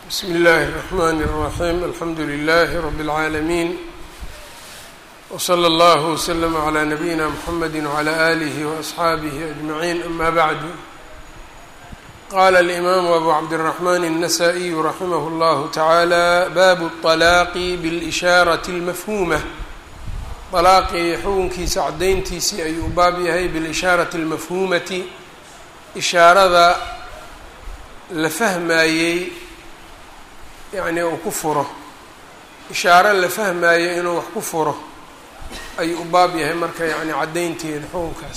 bsmi اllahi الرحmn الرaحيم alxamdu لlh رb العaalمين وslى اllه وslm عlى نabيina mحamedi وعlى آlih وأصxaabih أجمعين ama bعd qala الإmam أbu cabdالرحmn النsائي raximh اllah taعalى bab الطلاaq bاlإshاaraة الmafhumة طalaaqii xukunkiisa cadayntiisii ayuu u baab yahay biاlإshاaraةi الmafhumati ishaarada la fahmayey yacnii uu ku furo ishaaro la fahmaayo inuu wax ku furo ayuu u baab yahay marka yacni caddaynteeda xukunkaas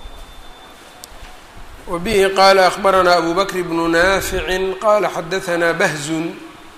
wa bihi qaala akhbaranaa abu bakr bnu naaficin qaala xadahanaa bahzun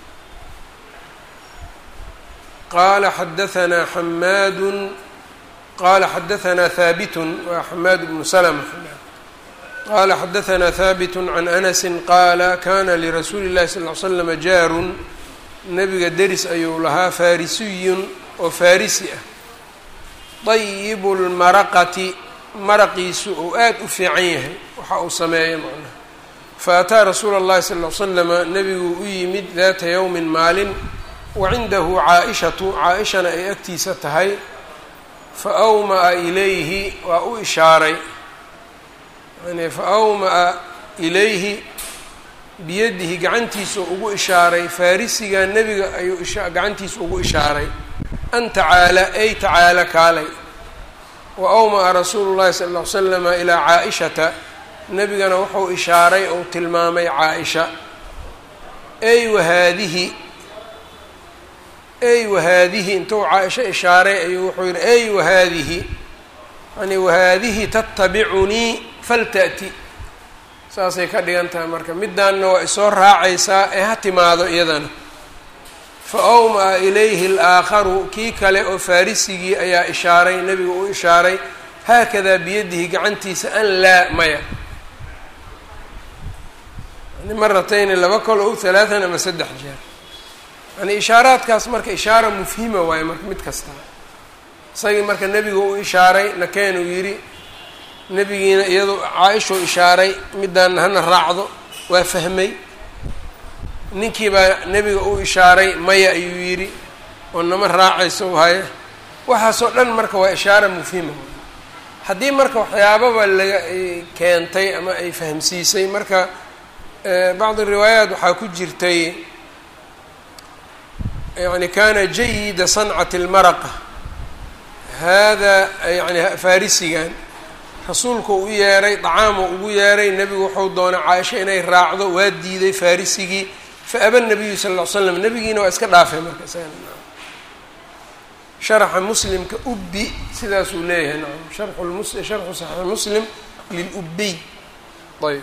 qaala xadahanaa xamaadun qaala xadahanaa haabitun waa xamaad bnu salma qala xadahanaa haabit can anasi qaala kana lirasuuli اllahi sal ly slama jaarun nabiga deris ayuu lahaa faarisiyun oo farisi ah dayibu lmaraqati maraqiisu uu aad u fiican yahay waxa uu sameeya macnaha faataa rasuula اllahi sal ly slama nebiguu u yimid daata yowmin maalin wa cindahu caa-ishatu caa-ishana ay agtiisa tahay fa awma'a ilayhi waa u ishaaray yani fa awmaa ilayhi biyadihi gacantiisa ugu ishaaray farisiga nebiga ayuu gacantiisa ugu ishaaray an tacaala ay tacaala kaalay wa awmaa rasuulu llahi sala ll ly slama ilaa caa-ishata nebigana wuxuu ishaaray ou tilmaamay caa-isha ey wahaadihi ey wahaadihi intuu caa-isho ishaaray ayuu wuxuu yihi ey wahaadihi yani wahaadihi tatabicunii falta'ti saasay ka dhigan tahay marka midaanna waa isoo raacaysaa ee ha timaado iyadana fa awmaa ilayhi alaakharu kii kale oo farisigii ayaa ishaaray nebiga u ishaaray haakadaa biyadihi gacantiisa an laa maya yani maratayni laba kol o halaatan ama saddex jeer yani ishaaraadkaas marka ishaara mufhima waaye marka mid kasta isagii marka nebiga u ishaaray nakeenuu yidhi nebigiina iyadoo caa-ishuu ishaaray midaana hana raacdo waa fahmay ninkii baa nebiga u ishaaray maya ayuu yidhi oo nama raacayso haya waxaasoo dhan marka waa ishaara mufhima haddii marka waxyaababa laga keentay ama ay fahamsiisay marka bacdi riwaayaat waxaa ku jirtay yani kana jayida sancati lmaraqa hada yani farisigan rasuulku u yeeray dacaamu ugu yeeray nebigu wuxuu doonay caaisha inay raacdo waa diiday farisigii fa aba nabiyu sal ll ly slam nebigiina waa iska dhaafay marka sharxa muslimka ubbi sidaasuu leeyahay nacam sharxu mus sharxu saxiix muslim lilubiy ayb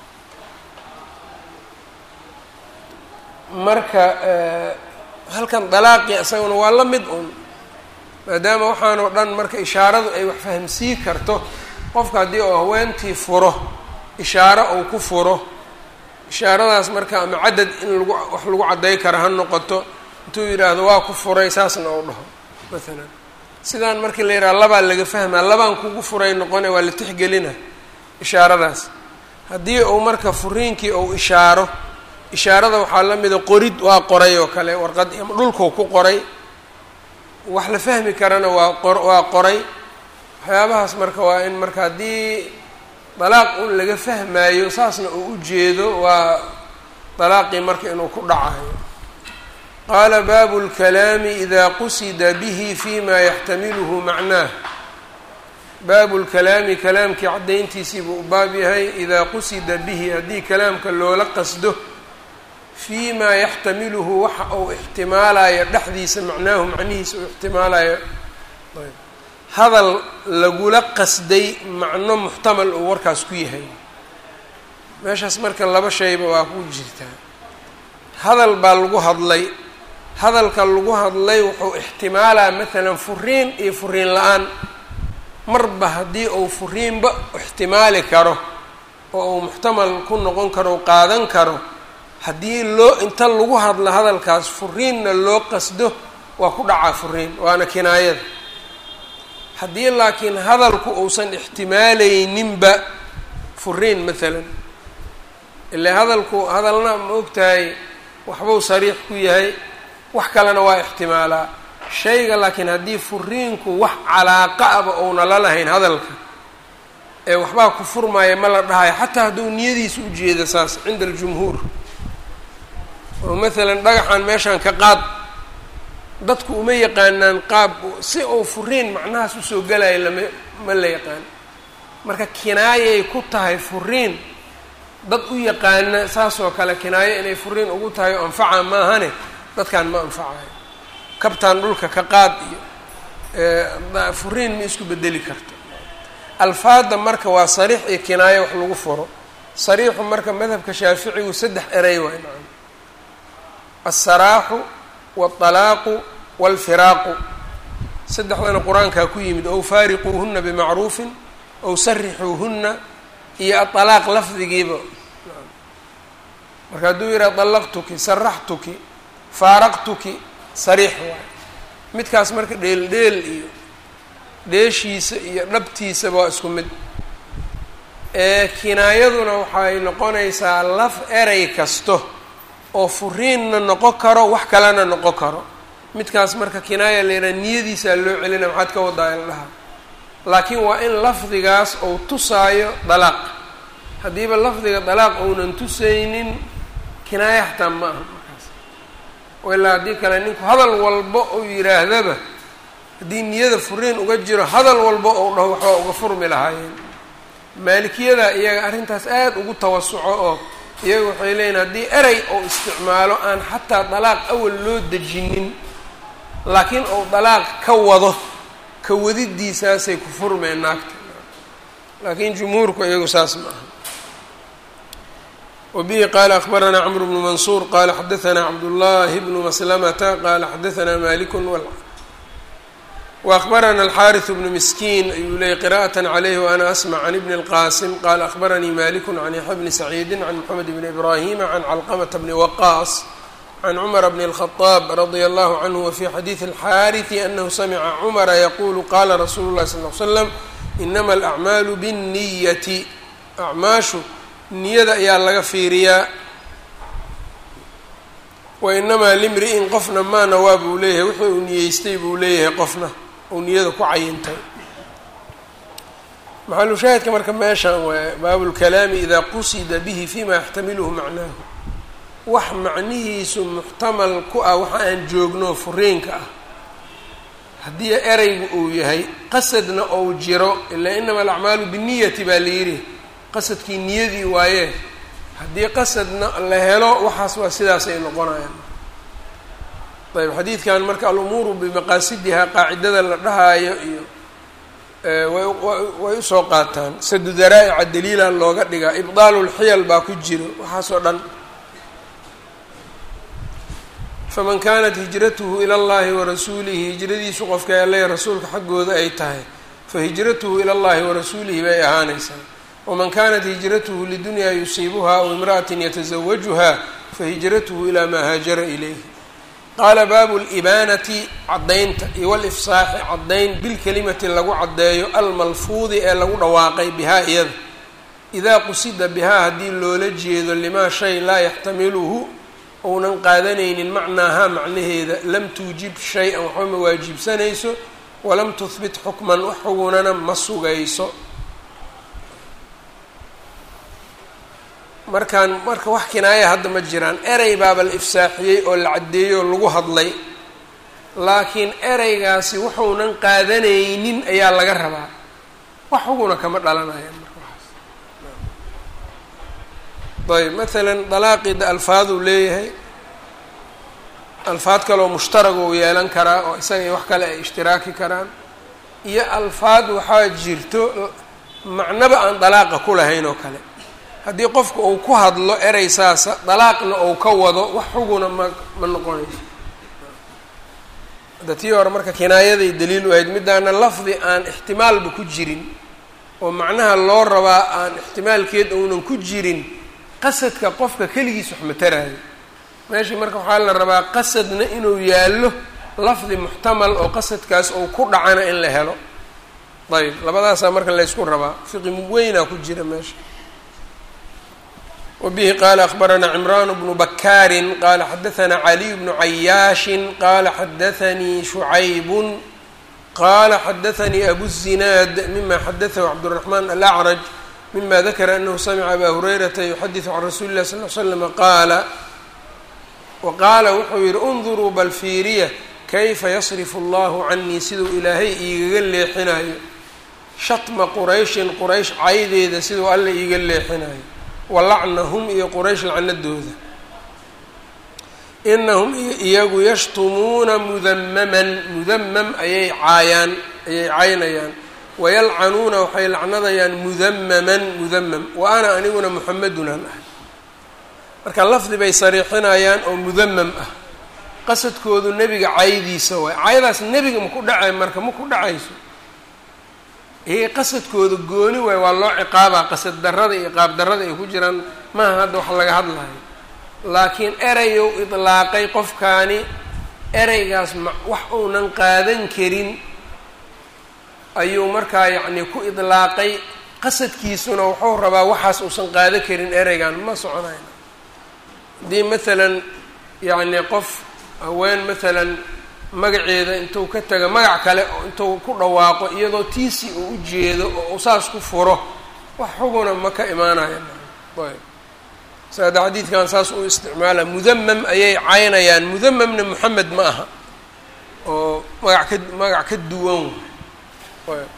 marka halkan dalaaqii isaguna waa la mid un maadaama waxaanoo dhan marka ishaaradu ay wax fahamsii karto qofka haddii uu haweentii furo ishaaro uu ku furo ishaaradaas marka ama cadad in lagu wax lagu cadday karo ha noqoto intuu yidhaahdo waa ku furay saasna uu dhaho maalan sidaan markii la yidhaha labaa laga fahmaa labaan kugu furay noqone waa la tixgelina ishaaradaas haddii uu marka furiinkii uu ishaaro ishaarada waxaa la mida qorid waa qoray oo kale warqad ama dhulkuu ku qoray wax la fahmi karana waa qor waa qoray waxyaabahaas marka waa in marka haddii dalaaq un laga fahmaayo saasna uu u jeedo waa dalaaqii marka inuu ku dhacayo qaala baabu lkalaami ida qusida bihi fima yaxtamiluhu macnaah baabu lkalaami kalaamkii caddayntiisii buu u baab yahay idaa qusida bihi haddii kalaamka loola qasdo fii maa yaxtamiluhu waxa uu ixtimaalayo dhexdiisa macnaahu macnihiisa uu ixtimaalayo hadal lagula qasday macno muxtamal uu warkaas ku yahay meeshaas marka laba shayba waa ku jirtaa hadal baa lagu hadlay hadalka lagu hadlay wuxuu ixtimaalaa maalan furiin iyo furiin la-aan marba haddii uu furiinba ixtimaali karo oo uu muxtamal ku noqon karo u qaadan karo haddii loo inta lagu hadlo hadalkaas furiinna loo qasdo waa ku dhacaa furiin waana kinaayada haddii laakiin hadalku uusan ixtimaalayninba furiin maalan ilaa hadalku hadalna ma ogtahay waxbuu sariix ku yahay wax kalena waa ixtimaalaa shayga laakiin haddii furiinku wax calaaqa aba ouna la lahayn hadalka ee waxbaa ku furmaaya ma la dhahayo xataa hadduu niyadiisa u jeeda saas cinda aljumhuur oo maalan dhagaxan meeshaan ka qaad dadku uma yaqaanaan qaab si uu furiin macnahaas usoo galayo lama ma la yaqaan marka kinaayay ku tahay furiin dad u yaqaana saasoo kale kinaayo inay furiin ugu tahay oo anfaca maahane dadkan ma anfacayo kabtaan dhulka ka qaad iyo furiin ma isku bedeli karto alfaadda marka waa sariix iyo kinaayo wax lagu furo sariixu marka madhabka shaaficigu saddex erey waay maa alsaraaxu waaldalaaqu waalfiraaqu saddexdana qur-aankaa ku yimid ow faariquuhuna bimacruufin ow sarixuuhuna iyo aalaaq lafdigiiba marka hadduu yidhaha dallaqtuki saraxtuki faaraqtuki sariix waay midkaas marka dheel dheel iyo dheeshiisa iyo dhabtiisaba waa isku mid ee kinaayaduna waxay noqonaysaa laf erey kasto oo furiinna noqon karo wax kalena noqon karo midkaas marka kinaaya la yidhaha niyadiisaa loo celina maxaad ka wadaa indhaha laakiin waa in lafdigaas uu tusaayo dalaaq haddiiba lafdiga dalaaq ounan tusaynin kinaaya xataa ma aha markaas ilaa haddii kale ninku hadal walba uu yidhaahdaba haddii niyada furiin uga jiro hadal walba ou dhaho waxbaa uga furmi lahaayeen maalikiyada iyaga arrintaas aada ugu tawasuco oo iyaga waxay leeyihin haddii erey ou isticmaalo aan xataa dalaaq awal loo dejinin laakiin ou dalaaq ka wado ka wadidiisaasay ku furmeen naagta laakiin jumhuurku iyagu saas ma aha wabihi qaala akbaranaa cmr bnu mansuur qaala xadaanaa cabdullaahi bnu maslamata qaala xadaanaa malikun وأخبرنا الحارث بن مسكين ayuu leeyay قراءة عليه وأنا أسمع عن بن القاسم قال أخبرني مالك عن يحيى بن سعيد عن محمد بن إبراهيم عن علقمة بن وقاص عن عمر بن الخطاب رضي الله عنه وفي حديث الحارث أنه سمع عمر يقول قال رsuل الله صلى اه عليه وسلم إنما الأعماaل بالنية أعmaaشhu niyada ayaa laga fiiriyaa وإنmaa لمriئin qofna maa nawaa buu leeyahay wuxuu uu niyeystay buu leeyahay qofna uu niyada ku cayintay maxalu shaahidka marka meeshan waa baabulkalaami idaa qusida bihi fima yaxtamiluhu macnaahu wax macnihiisu muxtamal ku ah waxa aan joogno furiinka ah haddii ereygu uu yahay qasadna ou jiro ilaa inama alacmaalu binniyati baa la yidhi qasadkii niyadii waaye haddii qasadna la helo waxaas waa sidaas ay noqonayaan ayb xadiidkan marka alumuuru bimaqaasidihaa qaacidada la dhahaayo iyo way usoo qaataan sadu daraa'ica daliila looga dhigaa ibdaalu lxiyal baa ku jiro waxaasoo dhan faman kanat hijratuhu ila llahi warasuulihi hijradiisu qofka alle rasuulka xaggooda ay tahay fa hijratuhu ila llahi warasuulihi bay ahaanaysaa waman kanat hijratuhu lidunyaa yusiibuha aw imra'atin yatazawajuha fahijratuhu ilaa maa haajara ilayhi qaala baabu libaanati caddaynta iyo walifsaaxi caddayn bilkelimati lagu caddeeyo almalfuudi ee lagu dhawaaqay bihaa iyada idaa qusida bihaa haddii loola jeedo limaa shay laa yaxtamiluhu ounan qaadanaynin macnaahaa macnaheeda lam tuujib shay-an waxba ma waajibsanayso walam tuhbit xukman wax xugunana ma sugayso markaan marka wax kinaaya hadda ma jiraan erey baaba la ifsaaxiyey oo la caddeeyey oo lagu hadlay laakiin ereygaasi wuxuunan qaadanaynin ayaa laga rabaa wax xuguna kama dhalanayaan marka waxaas ayb maalan dalaaqida alfaaduu leeyahay alfaad kaleoo mushtarag uu yeelan karaa oo isaga iyo wax kale ay ishtiraaki karaan iyo alfaad waxaa jirto macnaba aan dalaaqa ku lahayn oo kale haddii qofku uu ku hadlo erey saasa dalaaqna uu ka wado wax xuguna ma ma noqonayso hadda tii hore marka kinaayaday daliil u ahayd midaana lafdi aan ixtimaalba ku jirin oo macnaha loo rabaa aan ixtimaalkeed uunan ku jirin qasadka qofka keligiis wax mataraayo meeshii marka waxaa la rabaa qasadna inuu yaallo lafdi muxtamal oo qasadkaas uu ku dhacana in la helo ayb labadaasaa marka laysku rabaa fiqi weynaa ku jira meesha wbihi qala akbarana cimran bnu bakaari qala xadaana caliy bnu cayaashin qala xadaanii shucaybu qala xadaanii abu الzinaad mima xadaثhu cabdالرaحman alأcraj mima dakra anahu samca aba hurayrata yuxadiثu can rasuli اlah sal l slm qaala waqaala wuxuu yihi اnduruu bal fiiriya kayfa yasrifu اllahu canii siduu ilaahay iigaga leexinayo shatma qurayshin quraysh caydeeda siduu alla iiga leexinayo walacnahum iyo quraysh lacnadooda inahum iyagu yashtumuuna mudamaman mudamam ayay caayaan ayay caynayaan wayalcanuuna waxay lacnadayaan mudamaman mudamam wa ana aniguna muxamedunaan ahay marka lafdi bay sariixinayaan oo mudamam ah qasadkoodu nebiga caydiisa waay caydaas nebiga maku dhacay marka ma ku dhacayso iyaga qasadkooda gooni waay waa loo ciqaabaa qasad darrada iyo qaab darrada ay ku jiraan maaha hadda wax laga hadlayo laakiin erayow idlaaqay qofkaani ereygaas ma wax uunan qaadan karin ayuu markaa yacni ku idlaaqay qasadkiisuna wuxuu rabaa waxaas uusan qaadan karin ereygan ma soconayn haddii maalan yacni qof haween maalan magaceeda intuu ka taga magac kale intuu ku dhawaaqo iyadoo tiisi uu u jeedo oo uu saas ku furo wax xuguna ma ka imaanaya ayb saada xadiidkan saas uu isticmaala mudamam ayay caynayaan mudamamna moxamed ma aha oo magac ka magac ka duwan ayb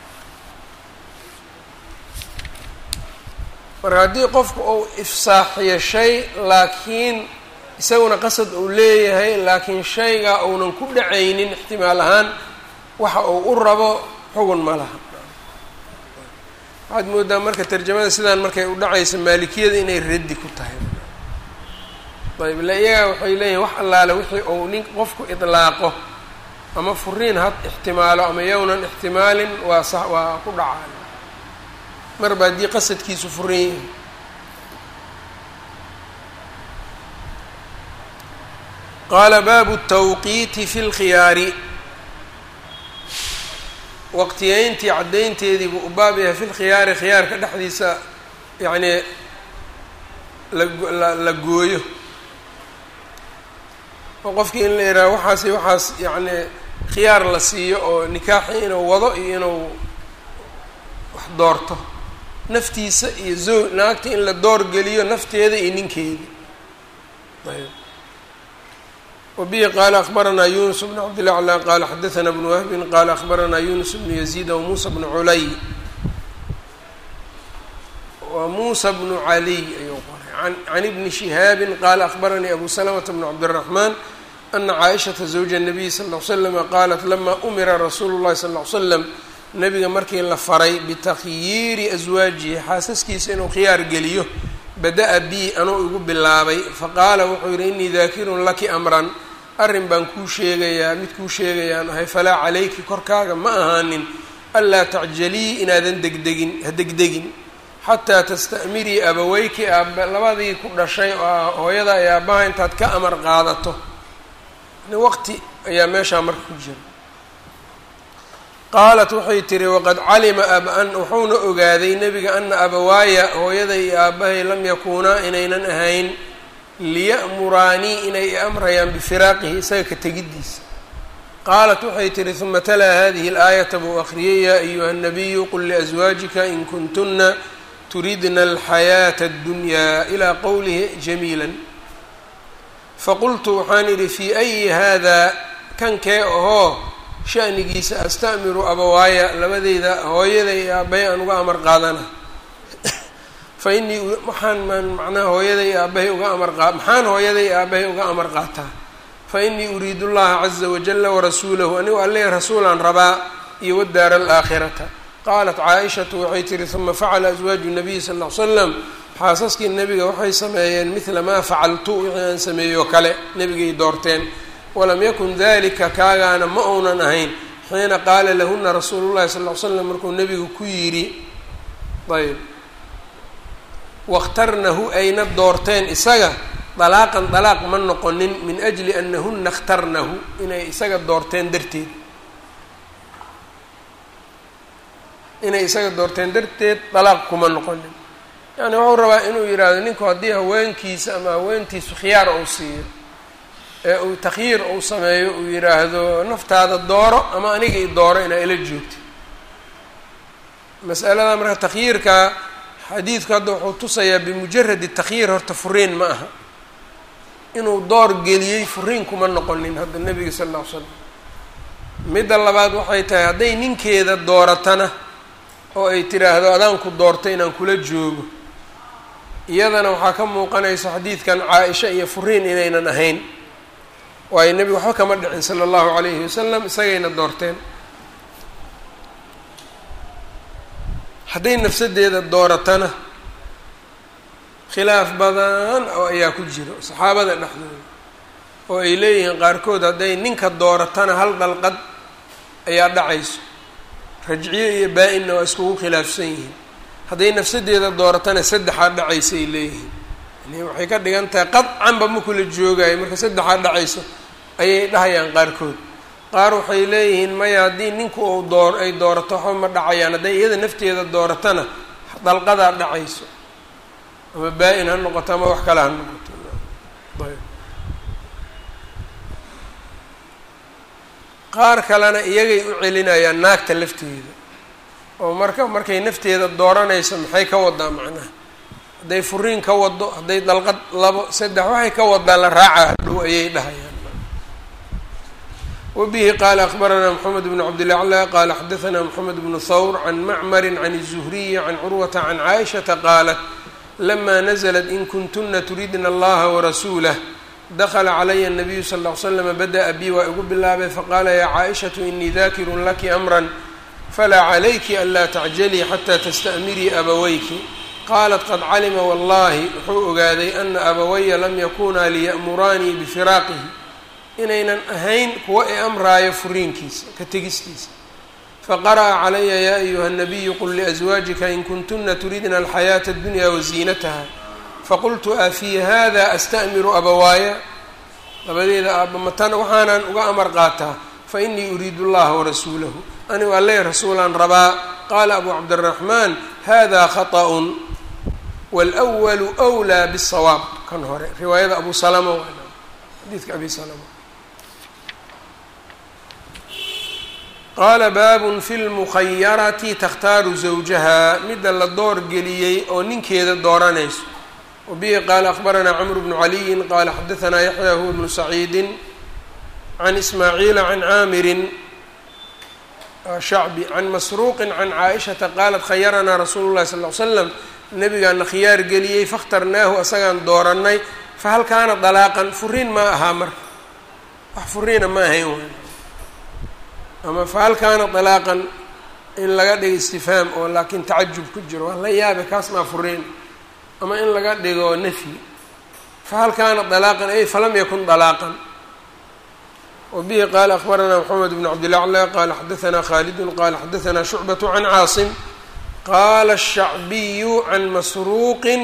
marka haddii qofku uu ifsaaxiyo shay laakiin isaguna qasad uu leeyahay laakiin shayga uunan ku dhacaynin ixtimaal ahaan waxa uu u rabo xugun ma laha waxaad moodaa marka tarjamada sidaan markay u dhacayso maalikiyada inay raddi ku tahay ayb ila iyaga waxay leeyihin wax allaale wixii uu nin qofku idlaaqo ama furiin had ixtimaalo ama yownan ixtimaalin waa sa waa ku dhacaan marba haddii qasadkiisu furin yahay qaala baabu tawqiiti fi lkhiyaari waqtiyeyntii caddaynteedii buu u baab yahay fi lkhiyaari khiyaarka dhexdiisa yacnii la la gooyo oo qofkii in la yihaaha waxaasi waxaas yacni khiyaar la siiyo oo nikaaxi inuu wado iyo inuu wax doorto naftiisa iyo zoo naagta in la doorgeliyo nafteeda iyo ninkeeda ayb wbihi qaala akbaranaa yunus bn cabdilaclى qaala xadaثna bn wahbin qaala akbaranaa yunus bnu yaziid wmuusa bnu culay wa muusa bnu caliy ayuu qoray can ibni shihaabi qaala akbaranii abu salamata bn cabdالraxman ana caaishaةa zawja الnabiy sal ll slam qaalat lama umira rasuulu اllahi sal ll slam nabiga markii la faray bitakhyiiri aswaajihi xaasaskiisa inuu khiyaar geliyo bada-a bi anuu igu bilaabay faqaala wuxuu yihi inii daakirun laki amran arrin baan kuu sheegayaa mid kuu sheegayaan ahay falaa calayki korkaaga ma ahaanin anlaa tacjalii inaadan degdegin ha degdegin xataa tasta'mirii abaweyki aaba labadii ku dhashay oo hooyada ay aabbaha intaad ka amar qaadato waqti ayaa meeshaa marka ku jira qaalat waxay tihi waqad calima aban wuxuuna ogaaday nebiga ana abawaaya hooyaday iyo aabbahay lam yakuunaa inaynan ahayn liya'muraanii inay amrayaan bifiraaqihi isaga ka tegiddiisa qaalat waxay tihi huma talaa hadihi alaayata buu akhriyay yaa ayuha nabiyu qul liaswaajika in kuntuna turidna alxayaata addunyaa ilaa qowlihi jamiila faqultu waxaan idhi fii ayi hada kankee ahoo shanigiisa astamiru abawaaya labadeyda hooyada iyo aabbahay aan uga amar qaadana fa inii waxaan maan macnaha hooyada iyo aabbahay uga amar qaa maxaan hooyada iyo aabbahay uga amar qaataa fa inii uriidu llaha caza wajala warasuulahu anigu alle rasuulaan rabaa iyo wadaara alaakhirata qaalat caaishatu waxay tihi huma facala aswaaju nabiyi sal ll ly slam xaasaskii nebiga waxay sameeyeen midla maa facaltu wixii aan sameeyo kale nebigay doorteen walam yakun dalika kaagaana ma uunan ahayn xiina qaala lahuna rasuulu llahi sal ll ly slam markuu nebigu ku yidhi ayb wakhtarnahu ayna doorteen isaga dalaaqan dalaaq ma noqonin min ajli anahuna اkhtarnahu inay isaga doorteen darteed inay isaga doorteen darteed dalaaq kuma noqonin yani wuxuu rabaa inuu yidhaahdo ninku haddii haweenkiisa ama haweentiisu khiyaar uu siiyo ee uu takhyiir uu sameeyo uu yidhaahdo naftaada dooro ama aniga i dooro inaa ila joogto masalada marka takhyiirka xadiidku hadda wuxuu tusayaa bimujaradi takhyiir horta furiin ma aha inuu door geliyey furiin kuma noqonin hadda nebiga sala alla ly slam midda labaad waxay tahay hadday ninkeeda dooratana oo ay tiraahdo adaanku doorto inaan kula joogo iyadana waxaa ka muuqanaysa xadiidkan caa-isha iyo furiin inaynan ahayn waayo nebigu waxba kama dhicin sala allahu calayhi wasalam isagayna doorteen hadday nafsadeeda dooratana khilaaf badan oo ayaa ku jiro saxaabada dhexdooda oo ay leeyihiin qaarkood hadday ninka dooratana hal dhalqad ayaa dhacayso rajciye iyo baa-inna waa iskugu khilaafsan yihiin hadday nafsadeeda dooratana saddexaa dhacaysa ay leeyihiin yani waxay ka dhigan tahay qadcanba ma kula joogayo marka saddexaa dhacayso ayay dhahayaan qaarkood qaar waxay leeyihiin maya haddii ninku uu door ay doorato waxba ma dhacayaan hadday iyada nafteeda dooratana dalqadaa dhacayso ama baa-in ha noqoto ama wax kale ha noqoto ayb qaar kalena iyagay u celinayaan naagta lafteeda oo marka markay nafteeda dooranayso maxay ka wadaa macnaha hadday furiin ka wado hadday dalqad labo saddex waxay ka wadaa la raaca hadhow ayay dhahayaan wbihi qala akbaranaa mxamed bn cabdilacla qala xadaanaa mxamed bnu thawr can macmari can الzuhriyi can curwata can caaishaةa qaalat lama nazlat in kuntuna turidna allaha warasuulah dakla calaya الnabiyu sal ll ly slm bada'a bi waa igu bilaabay faqala ya caaishaةu inii dakirun laki amra falaa calayki anlaa tacjalii xata tasta'mirii abawayki qalat qad calima wallahi wuxuu ogaaday ana abawaya lam yakunaa liya'muraanii bifiraaqihi inaynan ahayn kuwa i amraayo furiinkiisa ka tegistiisa faqara'a calaya yaa ayuha الnabiyu qul liأزwaajika in kuntuna turidna alxayaaةa اdunya waziinataha faqultu afii hada asta'miru abawaaya labadeeda aaba matan waxaanan uga amar qaataa fainii uriidu اllaha warasuulahu anigu alle rasuulaan rabaa qaala abu cabdالraxmaan hada khaطأ wاlأwalu أwlىa bالsawaab kan hore riwaayada abu salama xadiidka abi salama qaala baabun fi lmukhayarati takhtaaru zawjaha midda la door geliyey oo ninkeeda dooranayso wabihi qaala akbaranaa camru bnu caliyin qaala xadaanaa yaxya huwa bnu saciidin can ismaaciila can caamirin shacbi can masruuqin can caaishata qaalat khayaranaa rasuulu llahi sal ly slam nabigaana khiyaar geliyey fakhtarnaahu asagaan doorannay fahal kaana dalaaqan furiin ma ahaa marka wax furiina ma ahayn waay ama fahal kaana dalaaqan in laga dhigo istifhaam oo laakiin tacajub ku jiro waa la yaabe kaas maa furiin ama in laga dhigo nafyi fahal kaana dalaaqan ay falam yakun dalaaqan wabihi qaala akbaranaa mxamed bn cabdilacla qaala xadaanaa khaalidun qaala xadaanaa shucbat can caasim qaala الshacbiyu can masruuqin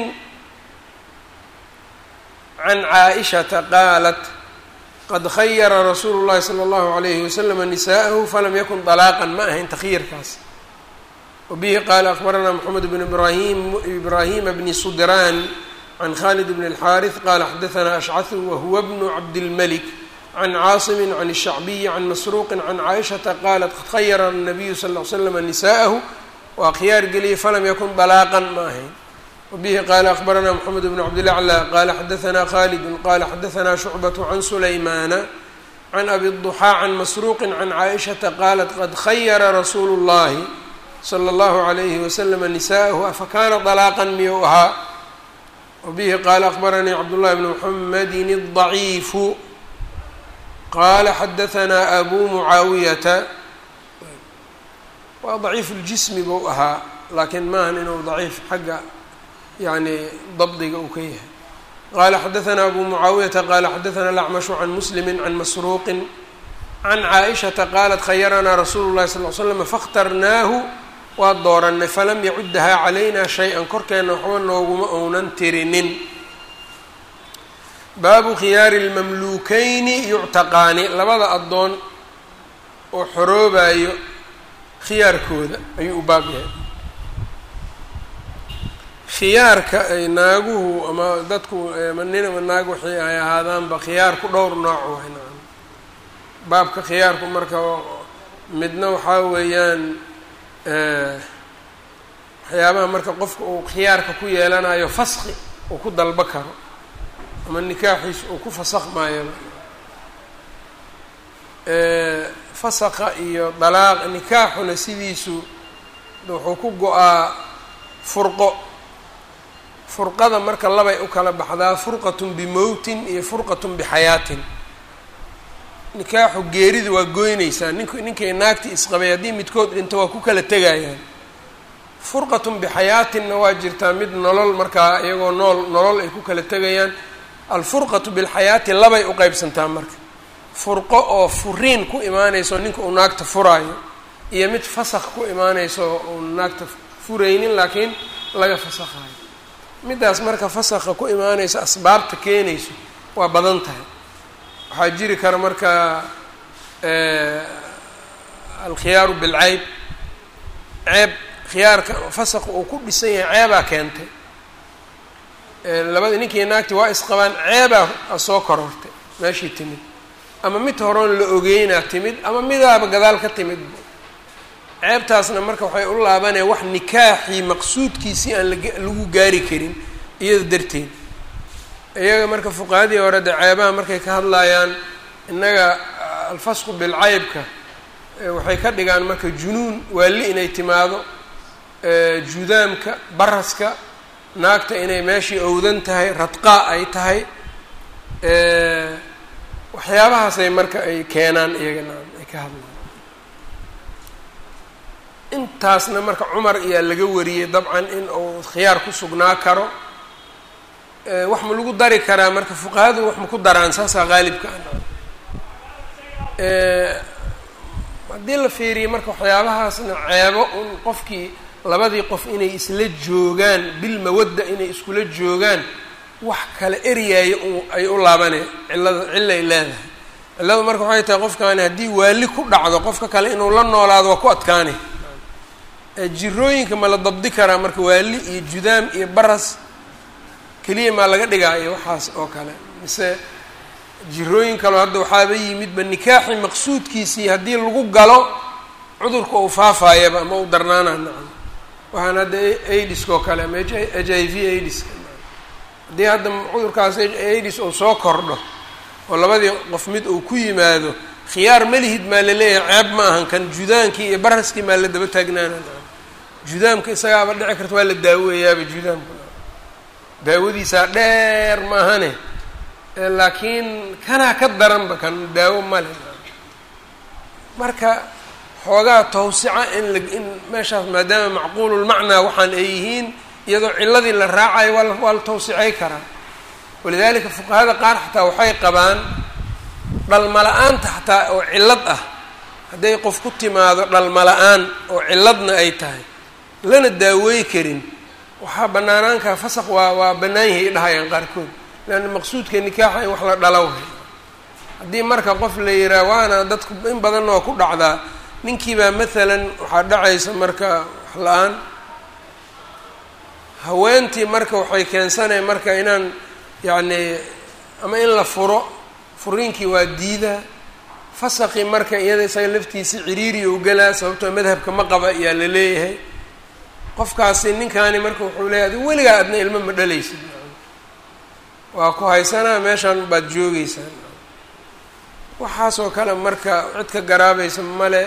can caaishata qaalat qad khayara rasuulu llahi sala allahu alayhi waslama nisa'ahu falam yakun dalaaqan ma ahayn takhyiirkaas wabihi qaala akbaranaa moxamed bn ibrahim ibraahima bni sudraan can khalid bn اlxaariث qaala xadaanaa ashcahu wahuwa bnu cabdilmalik can caasimi can الshacbiyi can masruuqi can caaishata qaalat qad khayara الnabiyu sal ll ly slama nisa'ahu waa khiyaar geliyey falam yakun dalaaqan ma ahayn wbihi qaala akbaranaa mxamed bn cabdilaclى qaala xadaanaa khalidu qaala xadaanaa shucbaة can sulaymana can abi الضuxaa can masruuqi can caaishata qaalat qad khayara rasuulu اllahi slى اllahu عalayhi waslama nisa'ahu afa kaana dalaaqan miyuu ahaa wabihi qaala akbaranii cabdullahi bn mxamedin الضaciifu qaala xadaanaa abu mucaawiyata waa daciif اljismi buu ahaa laakiin maahan inuu daciif xagga yani dabdiga uu ka yahay qaala xadaanaa abu mucaawiyata qaala xadaanaa alacmashu can muslimi can masruuqin can caaishata qaalat khayaranaa rasuulu llahi sal l slam fakhtarnaahu waa dooranay falam yacuddahaa calayna shay-an korkeenna waxba nooguma ounan tirinin baabu khiyaari lmamluukeyni yuctaqaani labada addoon oo xoroobayo khiyaarkooda ayuu u baab yahay khiyaarka ay naaguhu ama dadku ama nin ama naag waxay ay ahaadaanba khiyaarku dhowr nooc waay nacam baabka khiyaarku marka midna waxaa weeyaan waxyaabaha marka qofka uu khiyaarka ku yeelanayo faski uu ku dalbo karo ama nikaaxiis uu ku fasakmaayo fasakha iyo dalaaq nikaaxuna sidiisu wuxuu ku go-aa furqo furqada marka labay u kala baxdaa furqatun bimowtin iyo furqatun bixayaatin nikaaxu geerida waa goynaysaa nink ninkay naagti isqabay haddii midkood dhinto waa ku kala tegayaan furqatun bixayaatinna waa jirtaa mid nolol markaa iyagoo nool nolol ay ku kala tegayaan alfurqatu bilxayaati labay u qeybsantaa marka furqo oo furiin ku imaanayso ninka uu naagta furaayo iyo mid fasakh ku imaanayso uu naagta furaynin laakiin laga fasakhayo middaas marka fasakha ku imaanayso asbaabta keenayso waa badan tahay waxaa jiri kara marka alkhiyaaru bilceyb ceeb khiyaarka fasakha uu ku dhisan yahay ceebaa keentay labada ninkii naagti waa isqabaan ceebaa soo korortay meeshii timid ama mid horoon la ogeynaa timid ama midaaba gadaal ka timid ceebtaasna marka waxay u laabanaya wax nikaaxii maqsuudkiisii aan lagu gaari karin iyada darteed iyaga marka fuqahadii hore de ceebaha markay ka hadlayaan innaga alfasqu bilcaybka waxay ka dhigaan marka junuun waali inay timaado judaamka baraska naagta inay meeshii owdan tahay radqaa ay tahay waxyaabahaasay marka ay keenaan iyagana ay ka hadlaan intaasna marka cumar ayaa laga wariyey dabcan in uu khiyaar ku sugnaa karo wax ma lagu dari karaa marka fuqahadu wax ma ku daraan saasaa qaalibka haddii la fiiriyo marka waxyaabahaasna ceebo un qofkii labadii qof inay isla joogaan bilmawadda inay iskula joogaan wax kala eryaaya ay u laabaneen cillada cillay leedahay cilladu marka waxay tahay qofkaani haddii waali ku dhacdo qofka kale inuu la noolaado waa ku adkaanay jirooyinka ma la dabdi karaa marka waali iyo judaam iyo baras keliya maa laga dhigaayo waxaas oo kale mise jirooyin kaleo hadda waxaaba yimidba nikaaxi maqsuudkiisii haddii lagu galo cudurka uu faafaayaba ama u darnaana nacam waxaan hadda aidiska oo kale ama h i v aidiska haddii hadda cudurkaas aidis uu soo kordho oo labadii qof mid uu ku yimaado khiyaar malihid maa la leeyahay ceeb ma ahan kan judaankii iyo baraskii maa la daba taagnaana judaamka isagaaba dhici karta waa la daaweeyaaba judaamka daawadiisaa dheer maahane laakiin kanaa ka daranba kan daawo male marka xoogaa tawsica in la in meeshaas maadaama macquululmacnaa waxaan ay yihiin iyadoo cilladii la raacayo waa waa la tawsicay karaa walidaalika fuqahada qaar xataa waxay qabaan dhalmala-aanta xataa oo cillad ah hadday qof ku timaado dhalmala-aan oo cilladna ay tahay lana daawey karin waxaa banaanaankaa fasaq waa waa bannaan yahay dhahayaan qaarkood leanna maqsuudka nikaaxa in wax la dhalowahay haddii marka qof la yihaah waana dadku in badanna waa ku dhacdaa ninkiibaa maalan waxaa dhacaysa marka wax la-aan haweentii marka waxay keensanaya marka inaan yacni ama in la furo furiinkii waa diidaa fasaqii marka iyada isaga laftiisa ciriiri u galaa sababtoo madhabka ma qaba ayaa la leeyahay qofkaasi ninkaani marka wuxuu leeyahay adi weligaa adna ilmo ma dhalaysid waa ku haysanaa meeshaan baad joogeysaa waxaasoo kale marka cid ka garaabaysa male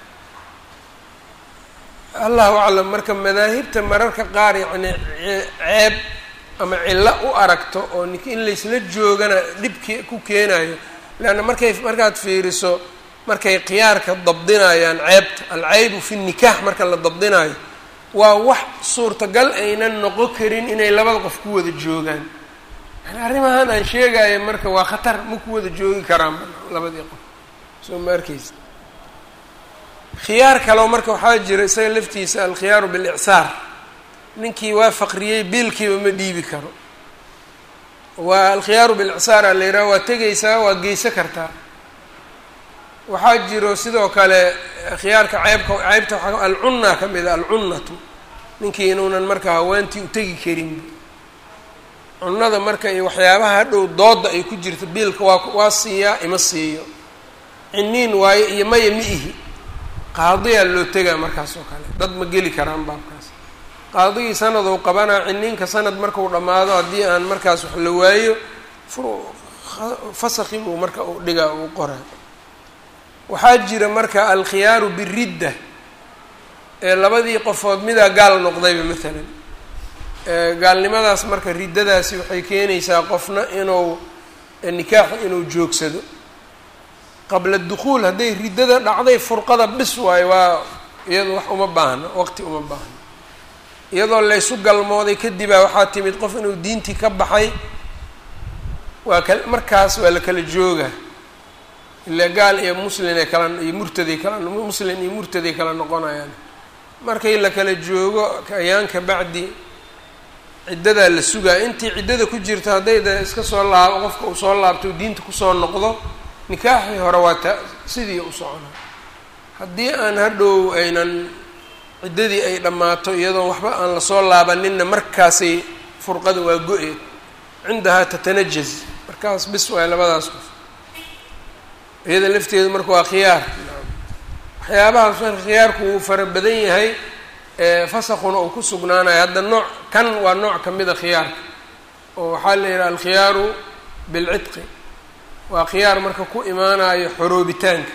allahu aclam marka madaahibta mararka qaar yacni ceeb ama cillo u aragto oo nik in laysla joogana dhibki ku keenayo leanna markay markaad fiiriso markay khiyaarka dabdinayaan ceebta alcaybu fi nikaax marka la dabdinayo waa wax suurtagal aynan noqon karin inay labada qof ku wada joogaan yani arrimahan aan sheegayo marka waa khatar ma ku wada joogi karaan labadii qof soo ma arkeysa khiyaar kaleo marka waxaa jira isaga laftiisa alkhiyaaru bilicsaar ninkii waa faqriyey biilkiiba ma dhiibi karo waa alkhiyaaru bilicsaar a la yidhaha waa tegaysaa waa geysa kartaa waxaa jiro sidoo kale khiyaarka ceybka ceybta waaa alcunna ka mid a alcunnatu ninkii inuunan marka haweentii u tegi karin cunada marka iyo waxyaabaha hadhow dooda ay ku jirto biilka waa waa siiyaa ima siiyo ciniin waayo iyo maya ma ihi qaadiyaa loo tegaa markaas oo kale dad ma geli karaan baabkaas qaadigii sanad uu qabanaa ciniinka sanad markau dhammaado haddii aan markaas wax la waayo fasakhi buu marka uu dhigaa uu qoraa waxaa jira marka alkhiyaaru biridda ee labadii qofood midaa gaal noqdayba maalan gaalnimadaas marka riddadaasi waxay keenaysaa qofna inuu nikaaxa inuu joogsado qabla dukhuul hadday riddada dhacday furqada bis waayo waa iyado wax uma baahna waqti uma baahna iyadoo laysu galmooday kadibaa waxaa timid qof inuu diintii ka baxay waa ka markaas waa la kala jooga ilaa gaal iyo muslinay kala iyo murtaday kala muslin iyo murtaday kala noqonayaan markay la kala joogo ayaanka bacdi ciddadaa la sugaa intii ciddada ku jirto hadday de iska soo laabo qofka uu soo laabto diinta kusoo noqdo nikaaxii hore waa ta sidii u socona haddii aan hadhow aynan ciddadii ay dhammaato iyadoo waxba aan lasoo laabaninna markaasay furqada waa go-eed cindahaa tatanajaz markaas bis waay labadaas qof iyada lafteedu marka waa khiyaar waxyaabahaas marka khiyaarku wuu fara badan yahay fasakuna uu ku sugnaanayo hadda nooc kan waa nooc kamida khiyaarka oo waxaa la yidhaha alkhiyaaru bilcidqi waa khiyaar marka ku imaanayo xoroobitaanka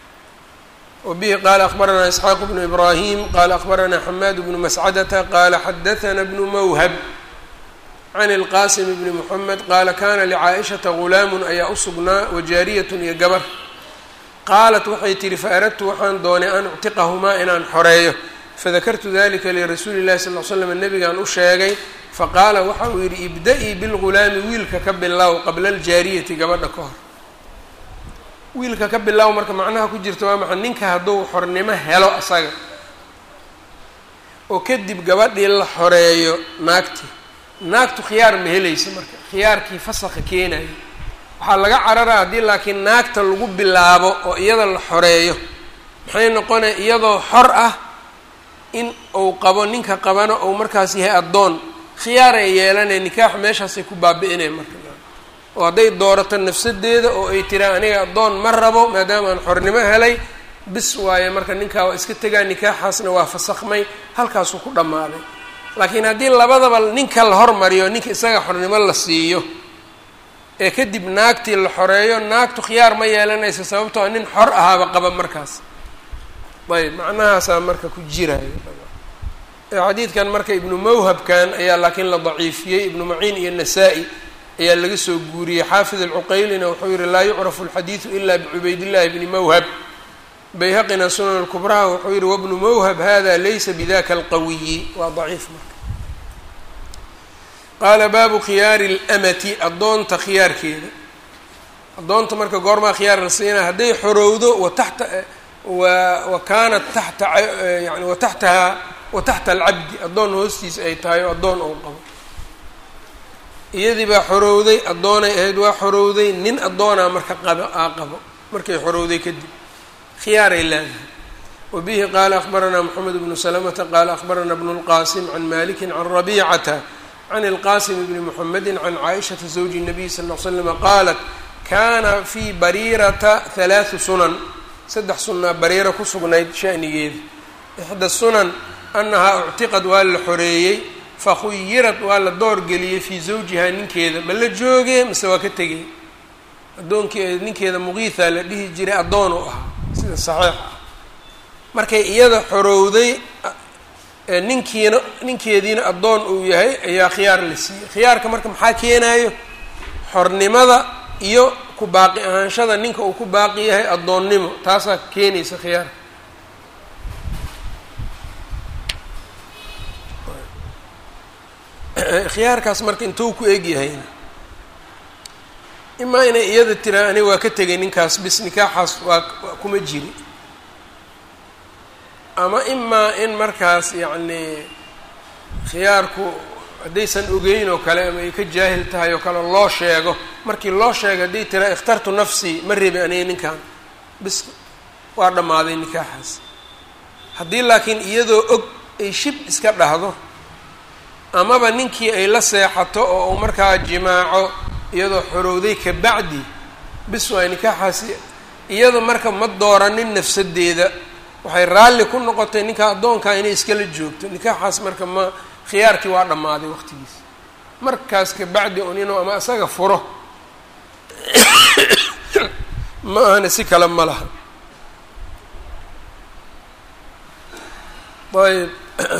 wa bihi qaala akbaranaa isxaaq bnu ibraahim qaala akbaranaa xamaad bnu mascadata qaala xadathana bnu mawhab can ilqaasim bni moxamed qaala kana licaa'ishata gulaamun ayaa u sugnaa wajaariyatun iyo gabar qaalat waxay tihi faaradtu waxaan doonay an uctiqahumaa inaan xoreeyo fadakartu dalika lirasuuli llahi sal l slam nabigaan u sheegay faqaala waxa uu yidhi ibda-ii bilgulaami wiilka ka bilow qabla aljaariyati gabadha ka hor wiilka ka bilow marka macnaha ku jirta waa maxay ninka hadduu xornimo helo asaga oo kadib gabadhii la xoreeyo naagtii naagtu khiyaar ma helaysa marka khiyaarkii fasakha keenayo waxaa laga cararaa haddii laakiin naagta lagu bilaabo oo iyada la xoreeyo maxay noqonaya iyadoo xor ah in uu qabo ninka qabana ou markaas yahay addoon khiyaar ay yeelanaya nikaaxa meeshaasay ku baabi-inaya marka oo hadday doorato nafsadeeda oo ay tiraa aniga addoon ma rabo maadaama aan xornimo helay bis waaye marka ninkaa waa iska tegaa nikaaxaasna waa fasakhmay halkaasuu ku dhammaaday laakiin haddii labadaba ninka la hormariyo ninka isaga xornimo la siiyo ee kadib naagtii la xoreeyo naagtu khiyaar ma yeelanaysa sababtoo nin xor ahaaba qaba markaas ayb macnahaasaa marka ku jirayo xadiidkan marka ibnu mawhabkan ayaa laakiin la daciifiyey ibnu maciin iyo nasaa-i ayaa laga soo guuriyey xaafid alcuqaylina wuxuu yihi laa yucrafu alxadiidu ila bicubaydillahi bni mawhab bayhaqina sunan lkubraha wuxuu yihi wabnu mawhab hada laysa bidaka alqawiyi waa daciif marka qaala baabu khiyaari اlamati addoonta khiyaarkeeda addoonta marka goormaa khiyaar la siinaa hadday xorowdo wa taxta wa kaanat taxta yani wa taxtaha wa taxta alcabdi addoon hoostiisa ay tahay oo addoon ou qabo iyadii baa xorowday addoonay ahayd waa xorowday nin addoonaa marka qaba aa qabo markay xorowday kadib khiyaaray leedahay wa bihi qaala akbaranaa moxamed bnu salamata qaala akbaranaa bnu lqaasim can maliki can rabiicata can ilqaasim bni moxamedi can caaishata zawji الnabiy sal l slama qaalat kana fii bariirata halaathu sunan saddex sunnaa bariiro ku sugnayd shanigeeda ixda sunan annahaa uctiqad waa la xoreeyey fakhuyirad waa la doorgeliyey fii zawjihaa ninkeeda ma la joogee mise waa ka tegay addoonkii ninkeeda muqiitha la dhihi jiray addoon u ahaa sida saxiix ah markay iyada xorowday ninkiina ninkeediina addoon uu yahay ayaa khiyaar la siiyey khiyaarka marka maxaa keenayo xornimada iyo ku baaqi ahaanshada ninka uu ku baaqi yahay addoonnimo taasaa keenaysa khiyaarka khiyaarkaas marka intuu ku eg yahayna imaa inay iyada tiraa aniga waa ka tegay ninkaas bis nikaaxaas waa kuma jiri ama imaa in markaas yacni khiyaarku haddaysan ogeyn oo kale ama ay ka jaahil tahay oo kale loo sheego markii loo sheego hadday tiraa ikhtartu nafsii ma rebi aniga ninkan bis waa dhammaaday nikaaxaas haddii laakiin iyadoo og ay shib iska dhahdo amaba ninkii ay la seexato oo uu markaa jimaaco iyadoo xorowday ka bacdi bis waay nikaaxaasi iyada marka ma dooranin nafsadeeda waxay raalli ku noqotay ninka addoonkaa inay iskala joogto nikaaxaas marka ma khiyaarkii waa dhammaaday waqtigiisa markaas ka bacdi un inuu ama isaga furo ma ahana si kale ma laha ayb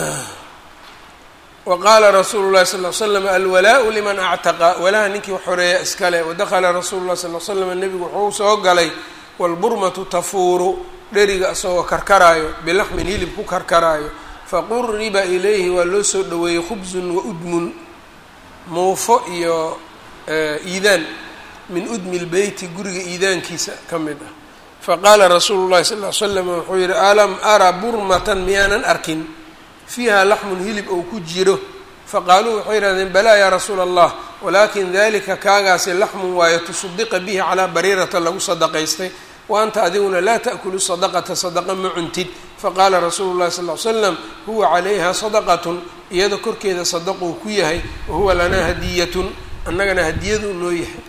wa qaala rasuulu llahi sal l slam alwalaau liman actaqa walaha ninkii xoreeya iskale wadakala rasuulu llahi sal l slam nebigu wuxuu soo galay walburmatu tafuuru dheriga isagoo karkaraayo bilaxmin hilib ku karkaraayo faquriba ilayhi waa loo soo dhoweeyey khubsun wa udmun muufo iyo iidaan min udmi lbeyti guriga iidaankiisa ka mid ah faqaala rasuulu llahi sal l slam wuxuu yihi alam ara burmatan miyaanan arkin fiiha laxmun hilib ou ku jiro faqaaluu waxay yihahdeen balaa yaa rasuula allah walaakin dalika kaagaasi laxmun waayo tusaddiqa bihi calaa bariirata lagu sadaqaystay wa anta adiguna laa ta'kulu sadaqata sadaqa ma cuntid faqaala rasuulu llahi sal ly slam huwa calayha sadaqatun iyada korkeeda sadaquu ku yahay wahuwa lanaa hadiyatun annagana hadiyadu noo yahay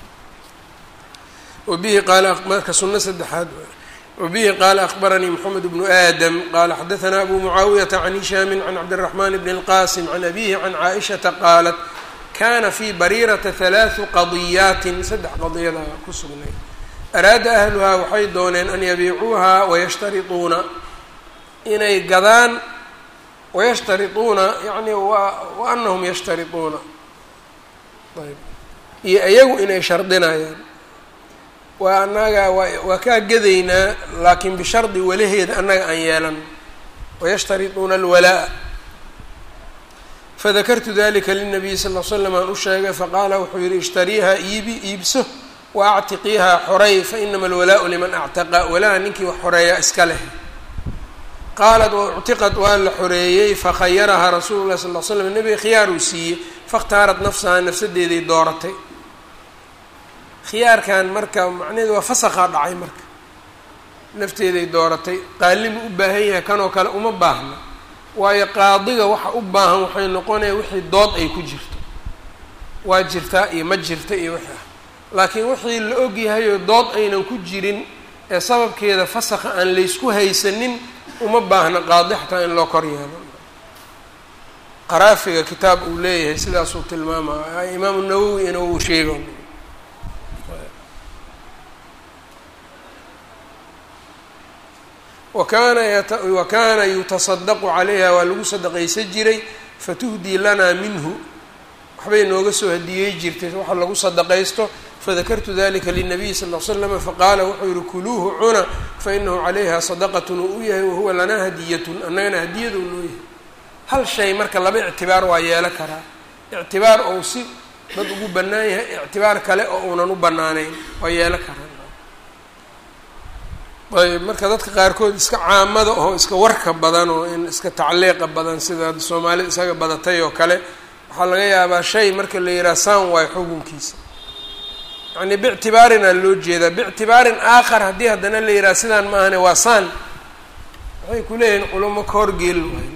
wabihi qaala marka sunno saddexaad wabihi qaala akbaranii moxamed bnu aadam qaala xadaanaa abu mucaawiyata can hishaamin can cabdiraxmaan bni اlqasim can abihi can caaishata qaalat kana fii bariirata halaathu qadiyaatin saddex qadiyada ku sugnay araada ahluhaa waxay dooneen an yabiicuuha wayashtarituuna inay gadaan wayashtarituuna yani wa anahum yashtarituuna ayb iyo iyagu inay shardinayaan waa annaga waa kaa gadaynaa laakiin bishardi walaheeda annaga aan yeelan wayashtarituuna alwalaa fadakartu dalika linabiyi sal l slam aan u sheegay faqaala wuxuu yihi ishtariiha iibi iibso wa actiqiihaa xorey fainama alwalaau liman actaqa walaa ninkii wax xoreeya iska leh qaalat wauctiqad waa la xoreeyey fakhayarahaa rasuulu lahi sal l slam nebiga khiyaaruu siiyey fakhtaarat nafsahaa nafsadeeday dooratay khiyaarkan marka macnaheedu waa fasakhaa dhacay marka nafteeday dooratay qaalimu u baahan yahay kanoo kale uma baahna waayo qaadiga waxa u baahan waxay noqonaya wixii dood ay ku jirto waa jirtaa iyo ma jirta iyo wixii ah laakiin wixii la og yahayoo dood aynan ku jirin ee sababkeeda fasakha aan laysku haysanin uma baahna qaadi xataa in loo kor yeelo qaraafiga kitaab uu leeyahay sidaasuu tilmaamaya imaamu nawowi ina uu sheego wakana wa kaana yutasadaqu calayha waa lagu sadaqaysan jiray fatuhdii lanaa minhu waxbay nooga soo hadiyey jirtay waxa lagu sadaqaysto fadakartu dalika linabiyi sal l slama faqaala wuxuu yihi kuluuhu cuna fainahu calayha sadaqatun uu u yahay wahuwa lanaa hadiyatun annagana hadiyadu noo yahay hal shay marka laba ictibaar waa yeelo karaa ictibaar ou si dad ugu bannaan yahay ictibaar kale oo uunan u bannaanayn waa yeelo karaa ayb marka dadka qaarkood iska caamada oo iska warka badan oo in iska tacliiqa badan sida soomaalida isaga badatay oo kale waxaa laga yaabaa shay marka la yidhaha saan waayo xukunkiisa yacni bictibaarinaa loo jeedaa bictibaarin aakhar haddii haddana la yidhaha sidaan ma ahane waa saan waxay ku leeyihiin culamo ka horgeel waay